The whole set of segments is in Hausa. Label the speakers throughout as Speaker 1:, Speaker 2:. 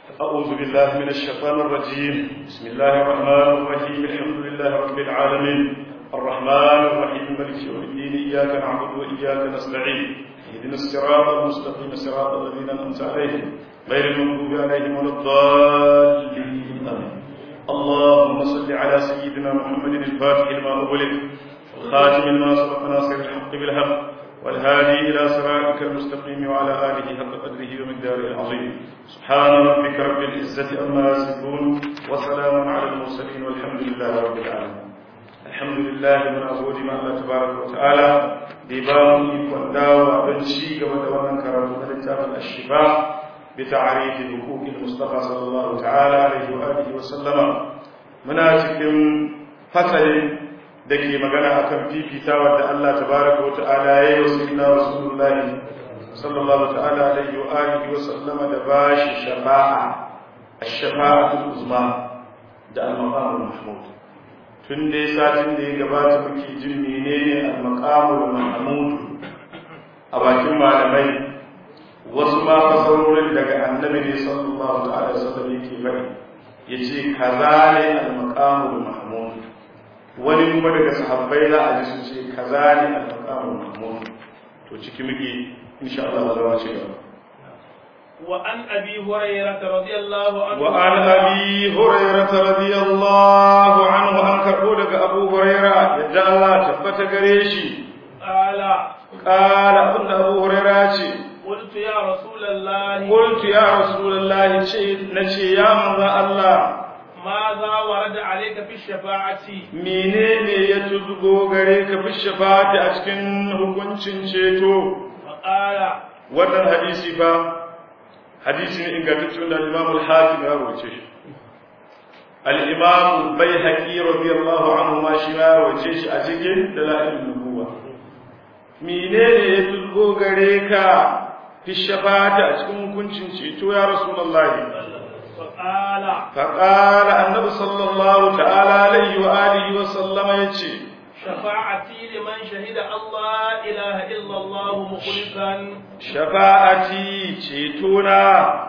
Speaker 1: أعوذ بالله من الشيطان الرجيم بسم الله الرحمن الرحيم الحمد لله رب العالمين الرحمن الرحيم مالك يوم الدين إياك نعبد وإياك نستعين اهدنا الصراط المستقيم صراط الذين أنعمت عليهم غير المغضوب عليهم ولا الضالين آمين اللهم صل على سيدنا محمد الفاتح لما أغلق الخاتم لما سبق ناصر الحق بالحق والهادي إلى صراطك المستقيم وعلى آله حق قدره ومقداره العظيم سبحان ربك رب العزة عما يصفون وسلام على المرسلين والحمد لله رب العالمين الحمد لله من أبود ما الله تبارك وتعالى ديبان يكون داوى بنشي كما دوانا كرامة لتاف الشفاء بتعريف حقوق المصطفى صلى الله تعالى عليه وآله وسلم مناتكم فصل da ke magana akan fifitawa da Allah tabaraka wata'ala ya yi wasu ina rasulullahi sallallahu ta'ala alaihi wa alihi wa sallama da bashi shafa'a ash-shafa'atul uzma da al-maqamul mahmud tun da satin da ya gabata muke jin menene al-maqamul mahmud a bakin malamai wasu ma fasarorin daga annabi ne sallallahu ta'ala alaihi wa sallam yake faɗi yace kaza ne al-maqamul mahmud wani kuma daga sahabbai za a ji su ce kaza ne al-maqamul mahmud to ciki muke insha Allah za mu ci gaba
Speaker 2: wa an abi hurairah radiyallahu anhu
Speaker 1: wa an abi hurairah radiyallahu anhu an karbo daga abu hurairah yadda Allah tabbata gare shi
Speaker 2: qala
Speaker 1: qala abinda abu hurairah ce
Speaker 2: qultu ya rasulullahi
Speaker 1: qultu ya rasulullahi ce nace ya manzo Allah
Speaker 2: ماذا ورد عليك في الشفاعة
Speaker 1: menene ya tuzgo gare ka fi shafati a cikin hukuncin ceto
Speaker 2: فقال
Speaker 1: wannan hadisi ba hadisi ne ingantacce wanda al-Imam al-Hakim ya rawace shi al-Imam al-Baihaqi radiyallahu anhu ma shi ya rawace shi a cikin dalailun nubuwa menene ya tuzgo gare ka fi shafati a cikin hukuncin ceto ya rasulullahi
Speaker 2: فقال
Speaker 1: فقال النبي صلى الله تعالى عليه وآله وسلم يتي
Speaker 2: شفاعتي لمن شهد الله إله إلا الله مخلصا
Speaker 1: شفاعتي ceto-na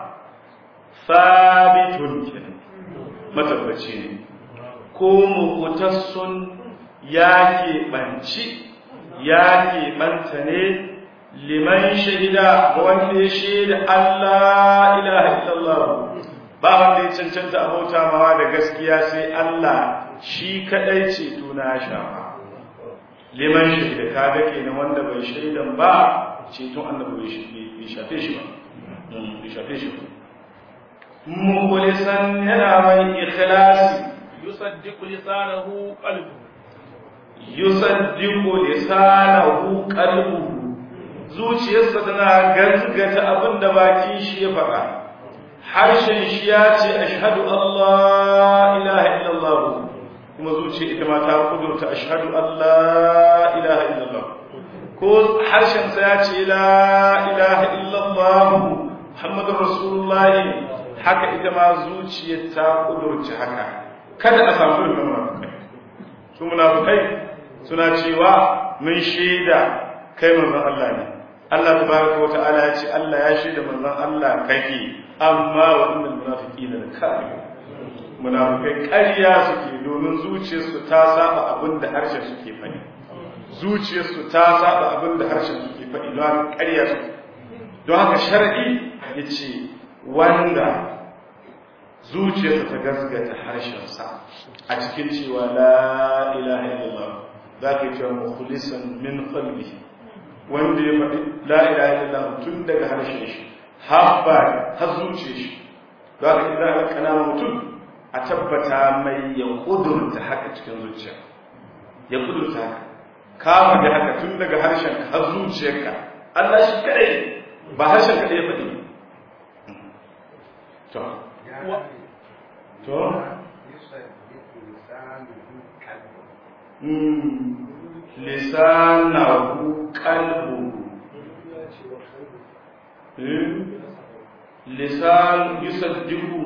Speaker 1: sabitun kenan matabbaci ne ko mukutassun ya keɓanci ya keɓanta ne liman shahida ga wanda ya shaida Allah ilaha illallah ba wanda ya cancanta abauta mawa da gaskiya sai Allah shi kadai ce tuna shafa liman shahida kaga kenan wanda bai shaidan ba ceton annabi bai shafe shi ba bai shafe shi ba mukhlisan yana mai ikhlasi
Speaker 2: يصدق لسانه قلبه
Speaker 1: yusaddiqu lisanahu qalbuhu zuciyarsa tana gazgata abinda bakin shi ya faɗa harshen shi ya ce ashhadu Allah ilaha illallah kuma zuciya ita ma ta kudurta ashhadu Allah ilaha illallah ko harshen sa ya ce la ilaha illallah muhammadur rasulullahi haka ita ma zuciyar ta kudurta haka kada a samu irin munafikai su munafikai suna cewa mun shaida kai manzon Allah ne Allah tabaraka wa ta'ala ya ce Allah ya shaida manzon Allah kake amma wa innal munafiqina lakafirun munafikai ƙarya suke domin zuciyarsu ta saba abin da harshen suke faɗi zuciyarsu ta saba abin da harshen suke faɗi don haka ƙarya suke don haka shar'i yace wanda zuciyarsa ta gasgata harshensa a cikin cewa la ilaha illallah za ka yi cewa mukhlisan min qalbi wanda ya faɗi la ilaha illallah tun daga harshen shi har ba har zuciyar shi za ka idan aka kana mutum a tabbata mai ya kudurta haka cikin zuciya ya kudurta haka ka faɗi haka tun daga harshen har zuciyarka Allah shi kadai ba harshen kadai ya faɗi to to lisanahu qalbuhu lisan yusaddiqu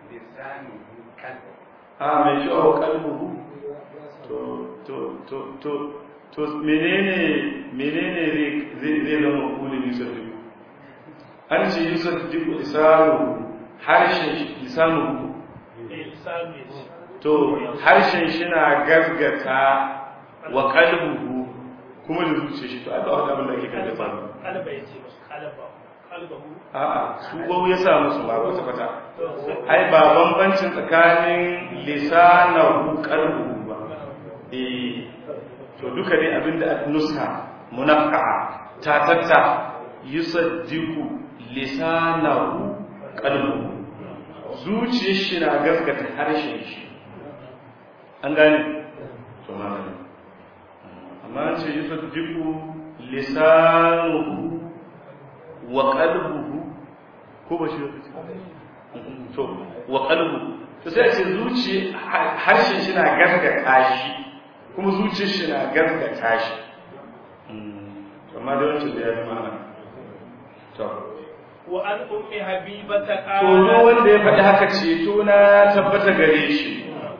Speaker 1: a mai shawo qalbuhu to to to to to menene menene zai zai zama kulin yusaddiqu an ce yusaddiqu lisanuhu harshen shi lisanu
Speaker 2: eh lisanu ya ce
Speaker 1: to harshen shi na gaskata wa qalbuhu kuma da zuciya shi to ai ba wani abin da ake gaskata ba
Speaker 2: kalba ya ce musu kalba kalbahu
Speaker 1: a'a su wau ya sa musu ba kwata kwata ai ba bambancin tsakanin lisanahu qalbuhu ba eh to duka ne abinda nuska munafqa ta tatta yusaddiqu lisanahu qalbuhu zuciyar shi na gaskata harshen shi an gane to magana amma an ce yusaddiqu lisanuhu wa qalbuhu ko ba shi lokaci to wa qalbuhu to sai a ce zuci harshen shi na gaskata shi kuma zuciyar shi na gaskata shi amma da wancan da ya fi mana to
Speaker 2: wa an ummi habibata
Speaker 1: to duk wanda ya faɗi haka ceto na tabbata gare shi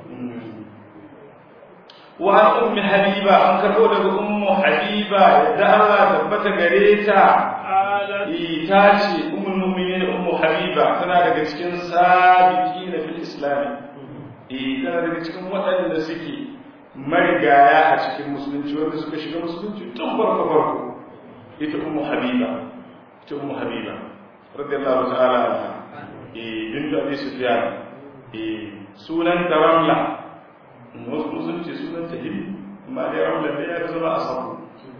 Speaker 1: wa an ummi habiba an karɓo daga ummu habiba yadda Allah tabbata gare ta
Speaker 2: qalat
Speaker 1: ta ce ummul mu'minin ummu habiba tana daga cikin sabiqina fil islam eh tana daga cikin waɗanda suke marigaya a cikin musulunci wanda suka shiga musulunci tun farko farko ita ummu habiba ita ummu habiba radiyallahu ta'ala anha eh bintu abi sufyan eh sunan da ramla wasu musulunci sunan ta hindi amma dai ramla ne ya zama a sabu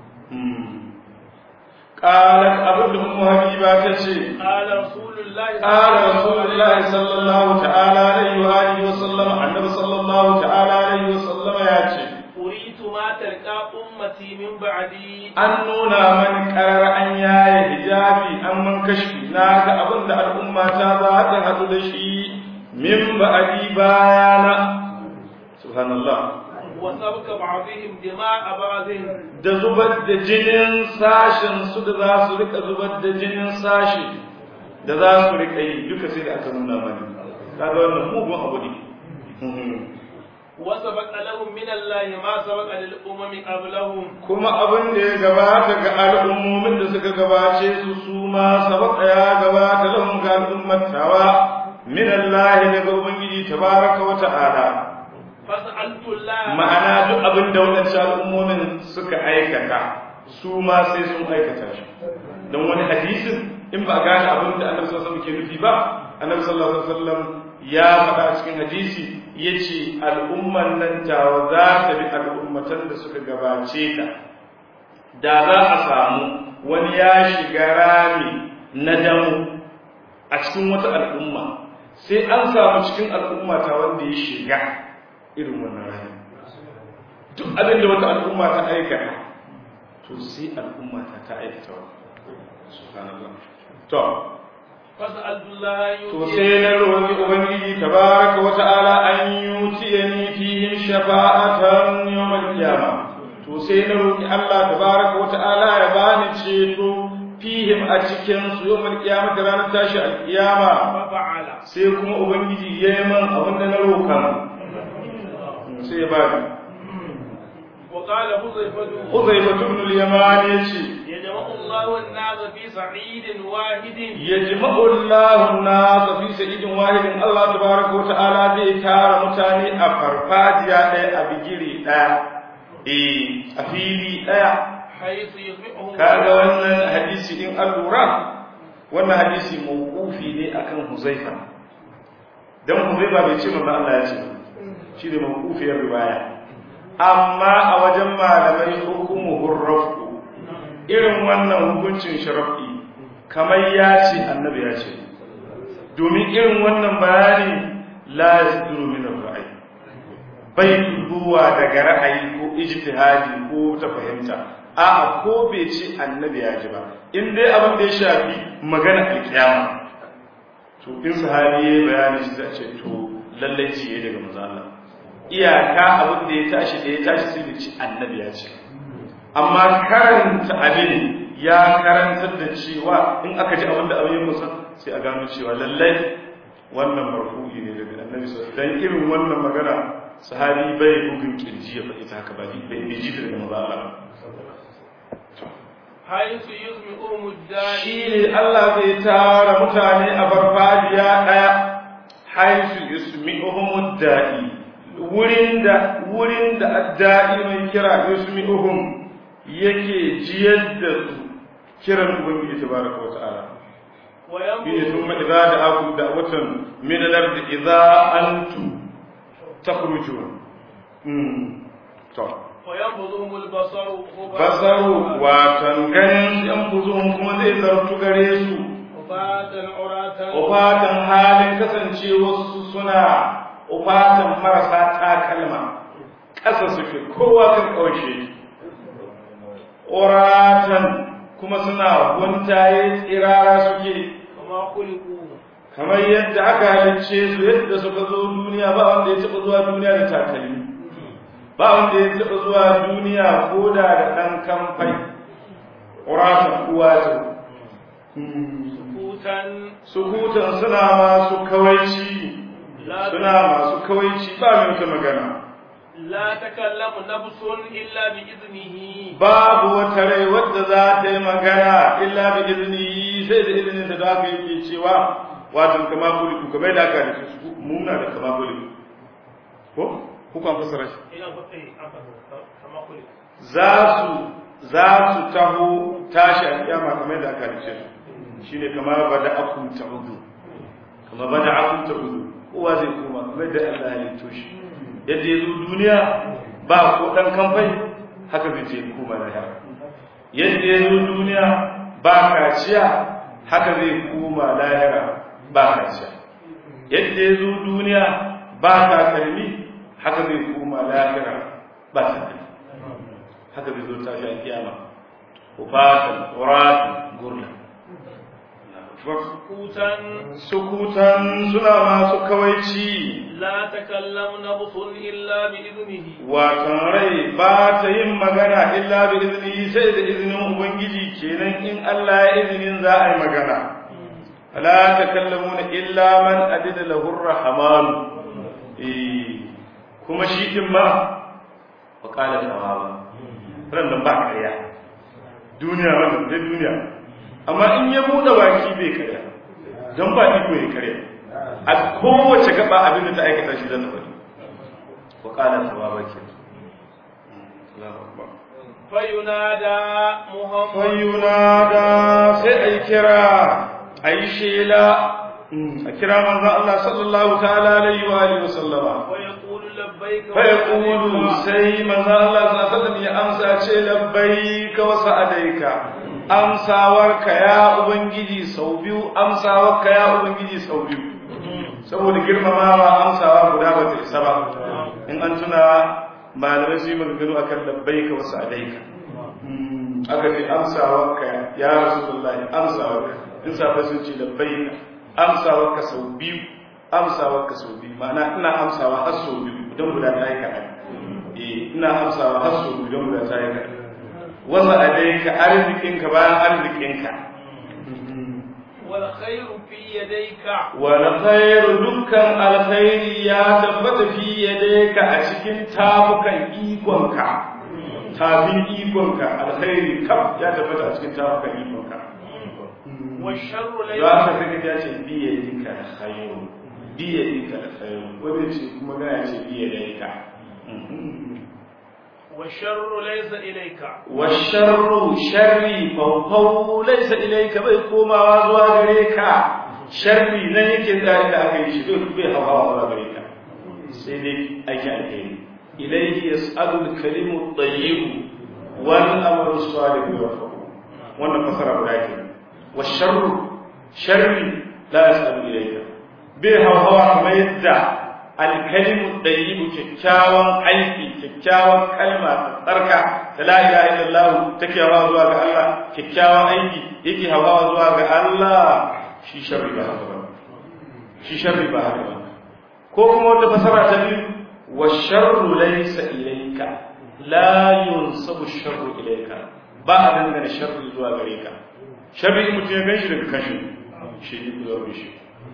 Speaker 1: قالت أبد أم حبيبة تشي
Speaker 2: قال رسول الله
Speaker 1: قال رسول الله صلى الله تعالى عليه وآله وسلم النبي صلى الله تعالى عليه وسلم يا شي
Speaker 2: أريد ما تلقى أمتي من بعدي
Speaker 1: an nuna mani karar an yaye hijabi an man kashfi na ga abin da al'umma ta za ta haɗu da shi min ba'adi bayana subhanallah
Speaker 2: وسبك بعضهم دماء بعضهم
Speaker 1: da zubar da jinin sashen su da za su rika zubar da jinin sashi da za su rika yi duka sai da aka nuna mani kaga wannan mugun abu ne
Speaker 2: وسبق لهم من الله ما سبق للأمم قبلهم
Speaker 1: kuma abin da ya gabata ga al'ummomin da suka gabace su su ma sabaka ya gabata lahum ga al'ummatawa min Allah daga ubangiji tabaraka wa ta'ala
Speaker 2: فسألت الله
Speaker 1: ma'ana duk abin da wadancan al'ummomin suka aikata su ma sai sun aikata shi don wani hadisin in ba a gane abin da annabi sallallahu alaihi wasallam ke nufi ba annabi sallallahu alaihi wasallam ya faɗa a cikin hadisi yace al'umman nan tawa za ta bi al'ummatan da suka gabace ta da za a samu wani ya shiga rami na damu a cikin wata al'umma sai an samu cikin al'umma ta wanda ya shiga irin wannan rami duk abin da wata al'umma ta aikata to sai al'umma ta ta aikata wa subhanallah to
Speaker 2: فسألت الله
Speaker 1: to sai na roƙi ubangiji tabaraka wa ta'ala an yutiyani fihim shafa'atan yawmal qiyama to sai na roƙi Allah tabaraka wa ta'ala ya bani ceto fihim a cikin su yawmal qiyama da ranar tashi alqiyama
Speaker 2: ففعل
Speaker 1: sai kuma ubangiji ya yi man abin da na roƙa sai ya bani
Speaker 2: وقال حذيفة
Speaker 1: Uzaifa ibn al-Yaman yace
Speaker 2: يجمع الله الناس في صعيد واحد
Speaker 1: yajma'u Allahu an-nas fi sa'idin wahidin Allah tabaaraka wa ta'ala zai tara mutane a farfajiya ɗaya a bigire ɗaya eh a fili ɗaya
Speaker 2: حيث يجمعهم
Speaker 1: kaga wannan hadisi in an lura wannan hadisi mawqufi ne akan Huzaifa dan Huzaifa bai ce manzo Allah ya ce ba shi ne mawqufiyar riwaya amma a wajen malamai hukumu hurrafu irin wannan hukuncin sharafi kamar ya ce annabi ya ce domin irin wannan bayani la yasduru min ar-ra'yi bai zuwa daga ra'ayi ko ijtihadi ko ta fahimta a'a ko bai ce annabi ya ji ba in dai abin da ya shafi magana alkiyama to in sahabi ya bayani shi zai ce to lallai ji yayi daga manzo Allah iyaka abin da ya tashi da ya tashi sai da ci annabi ya ce amma karanta abin ya karantar da cewa in aka ji abin da abin ya musa sai a gano cewa lallai wannan marfu'i ne daga annabi sallallahu alaihi wasallam dan irin wannan magana sahabi bai bugun kirji ya faɗi ta haka ba bai bai ji daga manzo Allah
Speaker 2: حيث يسمعهم الداعي
Speaker 1: shi ne Allah zai tara mutane a farfajiya ɗaya haisu yusmi'uhum da'i wurin da wurin da adda'i mai kira yusmi'uhum yake jiyar da su kiran ubangiji tabaraka wa ta'ala shine
Speaker 2: وينظر
Speaker 1: thumma idza da'akum da'watan min al-ard idza antum takhrujun mm to
Speaker 2: وينبضهم البصر
Speaker 1: basaru watan ganin yan buzun kuma zai zartu gare su
Speaker 2: وفاة عراة
Speaker 1: ufatan halin kasance wasu suna ufatan marasa takalma ƙasa suke kowa kan ƙaushe uratan kuma suna guntaye tsirara suke
Speaker 2: كما خلقوا
Speaker 1: kamar yadda aka halicce su yadda suka zo duniya ba wanda ya taɓa zuwa duniya da takalmi ba wanda ya taɓa zuwa duniya ko da da ɗan kamfai uratan uwa ta
Speaker 2: سكوتا
Speaker 1: sukutan suna masu kawaici
Speaker 2: لا
Speaker 1: suna masu kawaici ba mai wata magana
Speaker 2: لا تكلم نفس إلا بإذنه
Speaker 1: babu wata rai wadda za ta yi magana illa bi izini sai da izinin da aka yi cewa wato kama kuliku kamar da aka nufi su muna da kama kuliku ko kukan fasara shi
Speaker 2: إلى فتح كما خلقوا
Speaker 1: za su za su taho tashi a kiyama kamar da aka nufi su shine kama bada akum ta'udu kama bada akum ta'udu kowa zai koma kamar da Allah ya lito shi yadda ya zo duniya ba ko dan kamfai haka zai je koma lahira yadda ya zo duniya ba kaciya haka zai koma lahira ba kaciya yadda ya zo duniya ba takalmi haka zai koma lahira ba takalmi haka zai zo tashi a kiyama ufatan uratan gurla
Speaker 2: سكوتا
Speaker 1: sukutan suna masu kawaici
Speaker 2: لا تكلم نفس إلا بإذنه
Speaker 1: watan rai ba ta yin magana illa bi izini sai da izinin ubangiji kenan in Allah ya izinin za a yi magana la takallamuna illa man adida lahu rahman eh kuma shi din ma wa qala tawaba ran nan ba kariya duniya wannan dai duniya amma in ya bude baki bai kariya dan ba iko ya kariya a kowace gaba abin da ta aikata shi zan faɗi wa qala tawaba kenan Allahu akbar
Speaker 2: فينادى محمد
Speaker 1: fayyunada sai a yi kira a yi shela a kira manzan Allah sallallahu ta'ala alaihi wa alihi wa sallama
Speaker 2: ويقول لبيك
Speaker 1: fa yaqulu sai manzan Allah sallallahu alaihi wa sallam ya amsa ce labbaika wa sa'adaika amsawarka ya ubangiji sau biyu amsawarka ya ubangiji sau biyu saboda girmamawa amsawa guda ba ta isa ba in an tuna malamai su yi maganganu akan labbaika wa sa'adaika aka ce amsawarka ya rasulullahi amsawarka in safa sun ce labbaika amsawarka sau biyu amsawarka sau biyu ma'ana ina amsawa har sau biyu don guda ta yi kaɗan eh ina amsawa har sau biyu don guda ta yi kaɗan wasa adaika arzikinka bayan arzikinka
Speaker 2: والخير في يديك
Speaker 1: wani khairu dukkan alkhairi ya tabbata fi yadayka a cikin tafukan ikonka tafin ikonka alkhairi kam ya tabbata a cikin tafukan ikonka
Speaker 2: والشر ليس
Speaker 1: za ka saka ya ce biye dika alkhairu biye dika alkhairu wanda ce kuma gana ce biye dika
Speaker 2: والشر ليس إليك
Speaker 1: والشر شري فوقه ليس إليك bai komawa zuwa gare ka sharri nan yake tsari da aka yi shi bai bai hawa zuwa gare ka sai dai ake alheri ilayhi yas'alu al-kalimu at-tayyib wal amru as-salih yarfa'u wannan fasara guda ke washarru sharri la yas'alu ilayka bai hawa kamar yadda alkalimu ɗayyibu kyakkyawan aiki kyakkyawan kalma ta tsarka ta la ilaha illallah take hawa zuwa ga Allah kyakkyawan aiki yake hawa zuwa ga Allah shi sharri ba haka ba shi sharri ba haka ba ko kuma wata fasara ta biyu wa sharru laysa ilayka la yunsabu sharru ilayka ba a dangana sharri zuwa gare ka sharri mutum ya ganshi daga kashi shi ne zuwa shi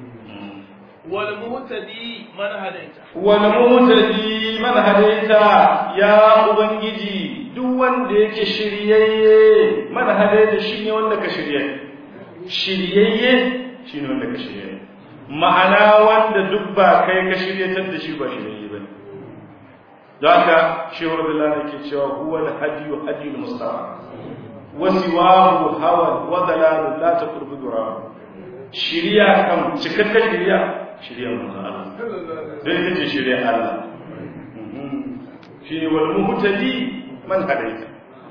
Speaker 2: والمهتدي من هديت
Speaker 1: wani mutadi man hadaita ya ubangiji duk wanda yake shiryayye man hadaita shine wanda ka shirye shiryayye shine wanda ka shirye ma'ana wanda duk ba kai ka shiryatar da shi ba shiryayye bane don haka shehu rabbillah ke cewa huwa al-hadiyu hadiyul mustafa wa siwahu hawa wa dalalun la taqrubu durahu shiriya kan cikakken shiriya shiriya manzo Allah dan ita ce shiriya Allah shi ne wal muhtadi man hadaita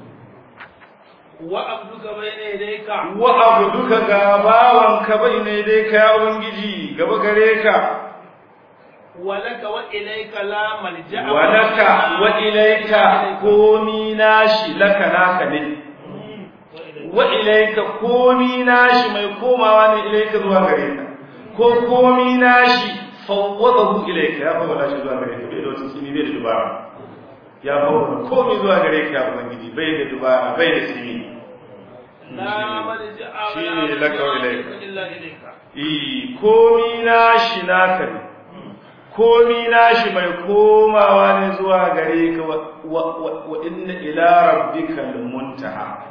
Speaker 2: wa abduka bayna yadayka
Speaker 1: wa abduka ga bawanka bayna yadayka ya ubangiji gaba gare ka
Speaker 2: walaka wa ilayka la malja'a
Speaker 1: walaka wa ilayka komi nashi laka naka ne wa ilaika komi nashi mai komawa ne ilaika zuwa gare ka ko komi nashi fawwadahu ilaika ya fawwada shi zuwa gare ka bai da wata tsini bai da dubara ya fawwada komi zuwa gare ka ya ubangiji bai da dubara bai da tsini
Speaker 2: la malja'a
Speaker 1: shine laka wa ilaika
Speaker 2: illa ilayka
Speaker 1: eh komi nashi naka ne komi nashi mai komawa ne zuwa gare ka wa inna ila rabbikal muntaha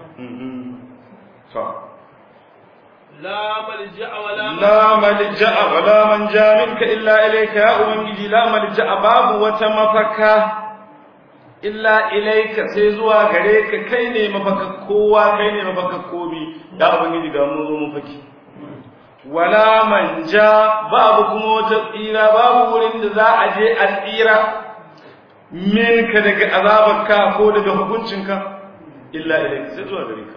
Speaker 1: to
Speaker 2: la malja'a wala
Speaker 1: la malja'a wala manja minka illa ilayka ya ubangiji la malja'a babu wata mafaka illa ilayka sai zuwa gare ka kai ne mafaka kowa kai ne mafaka komi ya ubangiji ga mu zo mu faki wala manja babu kuma wata tsira babu wurin da za a je a tsira minka daga azabarka ko daga hukuncinka illa ilayka sai zuwa gare ka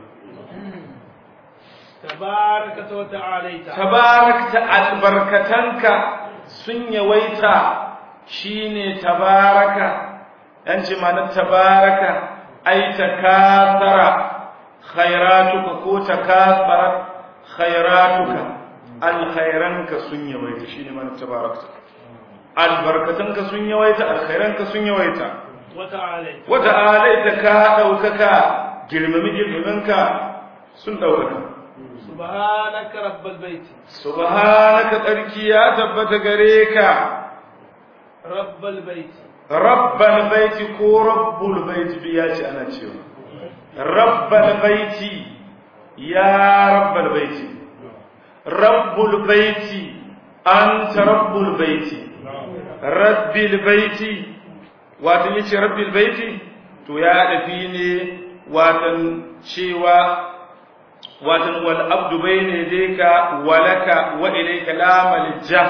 Speaker 2: tabarakata wa ta'alaita
Speaker 1: tabarakta albarkatanka sun yawaita shine tabaraka yan ce ma'anar tabaraka ai takasara khairatuka ko takasara khairatuka alkhairanka sun yawaita shine ma'anar tabarakta albarkatanka sun yawaita alkhairanka sun yawaita
Speaker 2: wa ta'alaita
Speaker 1: wata alaita ka ɗaukaka girmami girmaminka sun ɗaukaka
Speaker 2: subhanaka rabbal bait
Speaker 1: subhanaka tsarki ya tabbata gare ka
Speaker 2: rabbal bait
Speaker 1: rabbal baiti ko rabbul baiti duk ya ce ana cewa rabbal baiti ya rabbal baiti rabbul baiti anta rabbul baiti rabbil baiti wato yace rabbil baiti to ya dafi ne watan cewa watan wal abdu bayna yadayka walaka wa ilayka la malja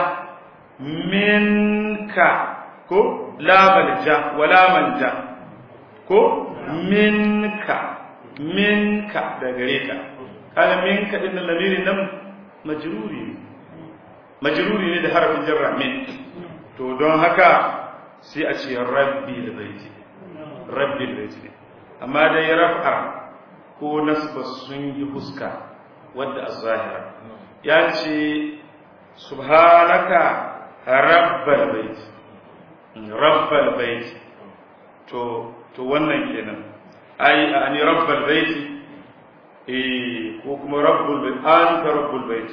Speaker 1: minka ko la malja wala manja ko minka minka da gare ka kaga minka din nan lamirin nan majruri ne majruri ne da harafin jarra min to don haka sai a ce rabbil baiti rabbil baiti amma dai raf'a ko nasba sun yi fuska wadda az-zahira ya ce subhanaka rabbal bait rabbal bait to to wannan kenan ai ani rabbal bait eh ko kuma rabbul bait anta rabbul bait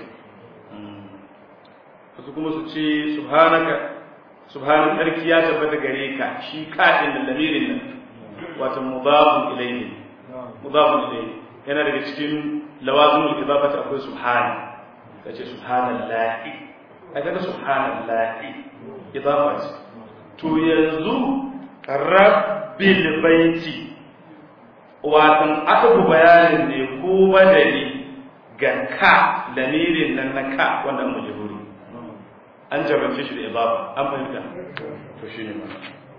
Speaker 1: su kuma su ce subhanaka subhanan sarki ya tabbata gare ka shi kadin da lamirin nan wato mudafun ilayhi mudafun ilayhi yana daga cikin lawazimul idafati akwai subhana kace subhanallahi kaga subhanallahi idafa ce to yanzu rabbil baiti watan aka bu bayanin ne ko badali ga ka lamirin nan na ka wanda an majhuri an jarrace shi da idafa an fahimta to shine ma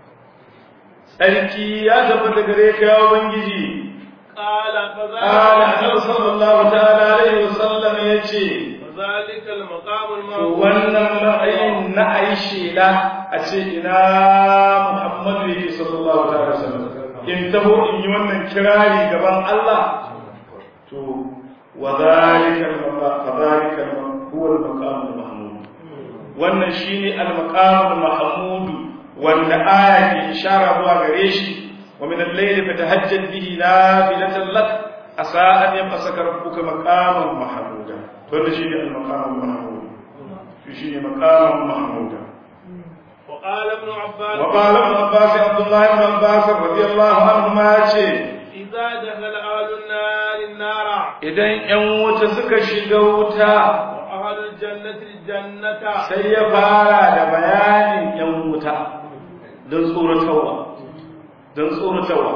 Speaker 1: sarki ya tabbata gare ka ya ubangiji
Speaker 2: qala
Speaker 1: قال النبي صلى الله تعالى عليه وسلم يجي
Speaker 2: فذلك المقام
Speaker 1: wannan matsayin na ayi shela a ce ina Muhammadu yake sallallahu alaihi wasallam in taho in yi wannan kirari gaban Allah to wa zalika al-maqam fadhalika huwa al-maqam al-mahmud wannan shine al-maqam al-mahmud wanda aya ke ishara zuwa gare shi ومن الليل فتهجد به نافلة لك عسى أن يبعثك ربك مقاما محمودا فهذا شيء المقام المحمود في شيء مقام محمودا
Speaker 2: وقال ابن عباس
Speaker 1: وقال ابن عباس عبد الله بن عباس رضي الله عنهما ce
Speaker 2: إذا دخل أهل النار النار
Speaker 1: idan ƴan wuta suka shiga wuta
Speaker 2: وأهل الجنة الجنة
Speaker 1: sai ya fara da bayanin ƴan wuta don tsoratarwa don tsoratarwa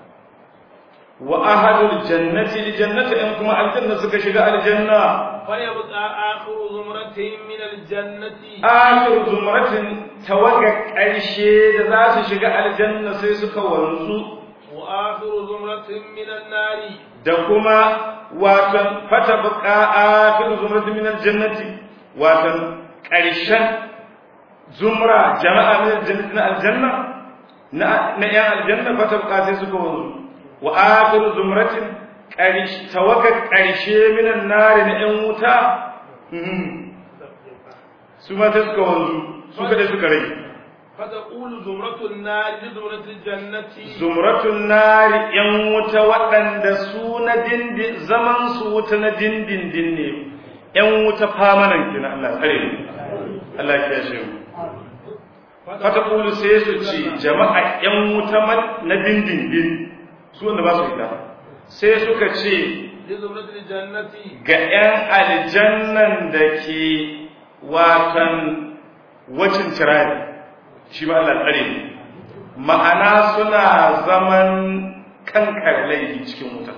Speaker 1: wa ahadul jannati li jannati in kuma aljanna suka shiga aljanna
Speaker 2: فيبقى آخر زمرة من الجنة
Speaker 1: akhir zumratin tawaga ƙarshe da za su shiga aljanna sai suka wanzu
Speaker 2: وآخر زمرة من النار
Speaker 1: da kuma watan fata buka akhir zumratin min aljannati watan ƙarshen zumra jama'a min aljannati na aljanna na na yan aljanna fata buka sai suka wanzu wa akhir zumratin ƙarshe tawaga ƙarshe min annari na yan wuta mhm. su ma sai suka wanzu su kada suka rage
Speaker 2: فتقول زمرة النار لزمرة الجنة
Speaker 1: zumratun nari ‘yan wuta waɗanda su na dindin zaman su wuta na dindindin ne ‘yan wuta famanan kina Allah tsare mu Allah ya shi mu fata kulu sai su ce jama'a ‘yan wuta ma- na dindindin su wanda ba su ita sai suka ce
Speaker 2: لزمرة الجنة
Speaker 1: ga ‘yan aljannan da ke watan wacin tirari shi ma Allah tsare mu ma'ana suna zaman kankar laifi cikin wuta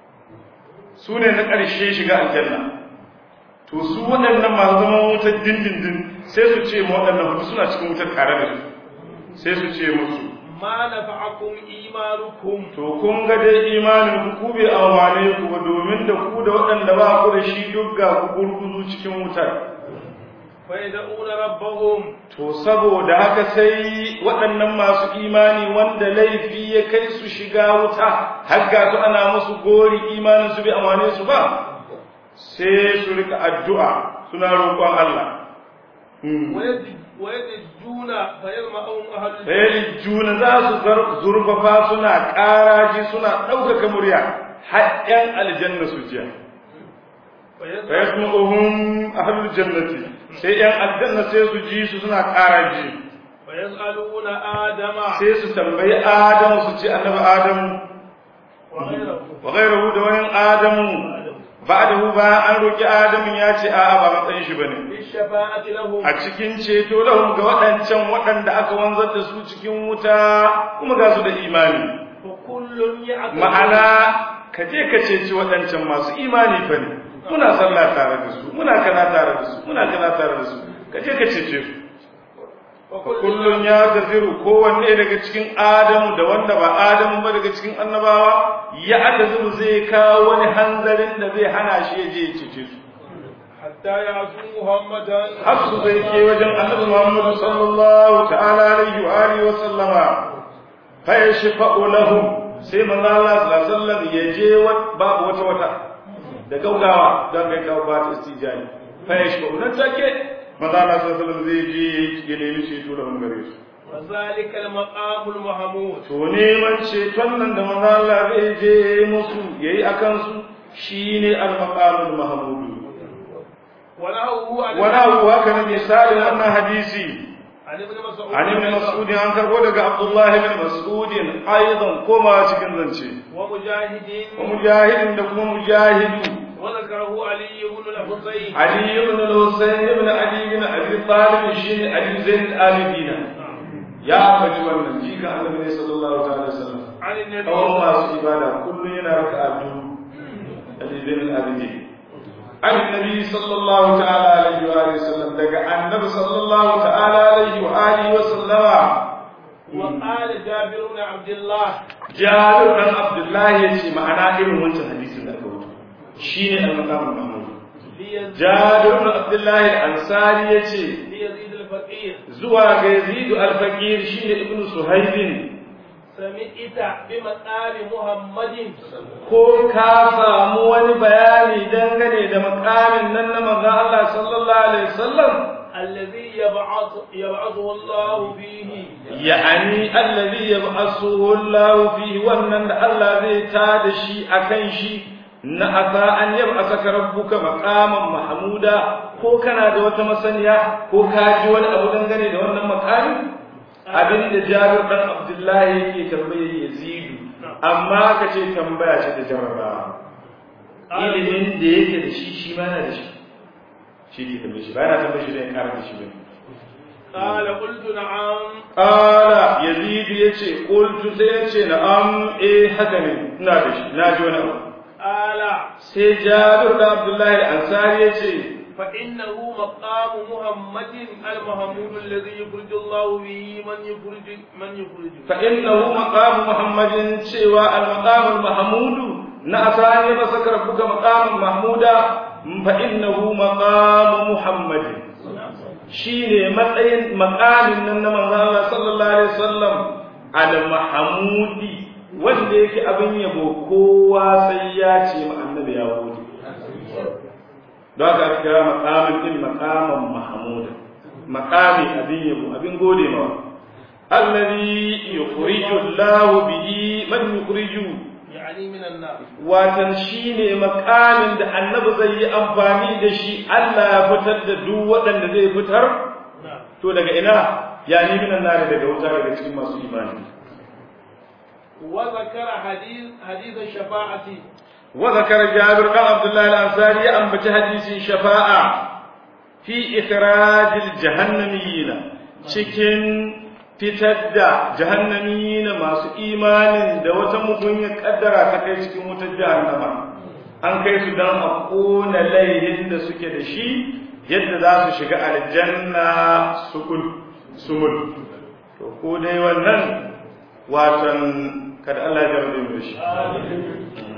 Speaker 1: su ne na ƙarshe shiga aljanna to su waɗannan masu zaman wutar dindindin sai su ce ma waɗannan hudu suna cikin wutar tare da su sai su ce musu
Speaker 2: ما نفعكم إيمانكم
Speaker 1: to kun ga dai imanin ku bai amfane ku ba domin da ku da waɗanda ba ku da shi duk ga ku gurguzu cikin wutar
Speaker 2: فيدعون ربهم
Speaker 1: To saboda haka sai waɗannan masu imani wanda laifi ya kai su shiga wuta, har ga su ana musu gori imanin su bai amane su ba, sai su rika addu'a suna roƙon Allah. Hmm.
Speaker 2: ويد- ويدجون فيرمأهم أهل الجنة
Speaker 1: Sai juna za su zar- zurfafa suna ƙaraji suna ɗaukaka murya, har ‘yan aljanna su jiya. Fa yasma'uhum ahlul jannati sai ‘yan aljanna sai su ji su suna ƙaraji.
Speaker 2: فيسألون آدم
Speaker 1: sai su tambayi Adamu su ce annabi Adamu
Speaker 2: وغيره
Speaker 1: wa ghayruhu da wani Adamu ba'dahu ba an roki Adamu ya ce a'a ba matsayin shi bane
Speaker 2: بالشفاعة لهم
Speaker 1: a cikin ceto lahum ga waɗancan waɗanda aka wanzar da su cikin wuta kuma ga su da imani
Speaker 2: فكل يعتذر
Speaker 1: ma'ana ka je ka ceci waɗancan masu imani fa ne muna sallah tare da su muna kana tare da su muna kana tare da su ka je ka cece su kullum ya tafiru kowanne daga cikin adamu da wanda ba adamu ba daga cikin annabawa ya tafiru zai kawo wani hanzarin da zai hana shi ya je ya cece su
Speaker 2: حتى يعصوا محمدا
Speaker 1: har su zai ke wajen annabi muhammadu sallallahu ta'ala alaihi wa alihi wa sallama fa yashfa'u lahum sai manzo Allah sallallahu alaihi wasallam ya je wa- babu wata wata da gaugawa don kai kawo ba ta istijani fa yashfa'u nan take manzo Allah sallallahu alaihi wasallam zai je ya nemi ceto da gare su
Speaker 2: وذلك المقام المحمود
Speaker 1: to neman ceton nan da manzo Allah zai je musu yayi akan su shine al-maqamul mahmud
Speaker 2: ونهوه عن
Speaker 1: wala huwa haka ne misalin wannan hadisi
Speaker 2: عن ابن مسعود
Speaker 1: an ibn mas'ud an karbo daga Abdullah ibn Mas'ud aidan koma cikin zance
Speaker 2: ومجاهد
Speaker 1: wa mujahidin da kuma mujahidu
Speaker 2: وذكره علي بن الحسين
Speaker 1: Ali ibn al-Husayn ibn Ali ibn Abi Talib shine Ali Zain al-Abidin ya ambaci wannan jika Annabi sallallahu ta'ala alaihi wasallam
Speaker 2: عن النبي
Speaker 1: kawai masu ibada kullum yana raka'a biyu alibin al'adini an nabi sallallahu ta'ala alaihi wa alihi sallam daga annabi sallallahu ta'ala alaihi wa alihi wa sallama
Speaker 2: وقال جابر بن عبد الله
Speaker 1: jabir dan abdullahi yace ma'ana irin wancan hadisin da aka wuce shine al-maqam mahmud
Speaker 2: ليزيد
Speaker 1: jabir dan abdullahi al-ansari yace
Speaker 2: ليزيد الفقير
Speaker 1: zuwa ga yazid al-faqir shine ibnu suhaibin
Speaker 2: سمعت بمقام محمد
Speaker 1: ko ka samu wani bayani dangane da makamin nan na manzon Allah sallallahu alaihi wasallam
Speaker 2: الذي يبعث يبعثه الله فيه
Speaker 1: ya'ani allazi yab'asuhu Allah fihi wannan da Allah zai ta da shi akan shi na asa an yab'asaka rabbuka maqaman mahmuda ko kana da wata masaniya ko ka ji wani abu dangane dangane da wannan makami abin da Jabir dan Abdullahi yake tambaye Yazidu amma ka ce tambaya ce da jarrabawa ilimin da yake da shi shi ma yana da shi shi ke tambaye shi ba yana tambaye shi da ya kara da shi bane
Speaker 2: قال قلت نعم
Speaker 1: Ƙala Yazidu ya ce, ƙultu sai ya ce, na'am, eh haka ne, ina da shi, na ji wani abu.
Speaker 2: قال
Speaker 1: Sai Jabir da Abdullahi Ansari ya ce,
Speaker 2: فإنه مقام محمد المحمود الذي يخرج الله به من يخرج من يخرج
Speaker 1: فإنه مقام محمد cewa al-maqam al-mahmud na asani ba sakar buga maqam mahmuda fa innahu maqam muhammad shine matsayin maqamin nan na manzo Allah sallallahu alaihi wasallam al-mahmudi wanda yake abin yabo kowa sai ya ce ma annabi ya gode don haka aka kira maqamin din maqaman mahmuda maqami abin yabo abin gode mawa الذي يخرج الله به من يخرج
Speaker 2: يعني من النار
Speaker 1: watan shine makamin da annabi zai yi amfani da shi Allah ya fitar da duk waɗanda zai fitar
Speaker 2: نعم
Speaker 1: to daga ina yani minan nari daga wuta daga cikin masu imani
Speaker 2: وذكر حديث حديث الشفاعة
Speaker 1: wa zakara Jabir dan Abdullah al-Ansari ya ambaci hadisin shafa'a fi ikhrajil jahannamiyina cikin fitar da jahannamiyina masu imanin da wata mugunyar kaddara ta kai cikin wutar jahannama an kai su dan a kona laihin da suke da shi yadda za su shiga aljanna sukun sumul to ko dai wannan watan kada Allah ya jarabe mu da shi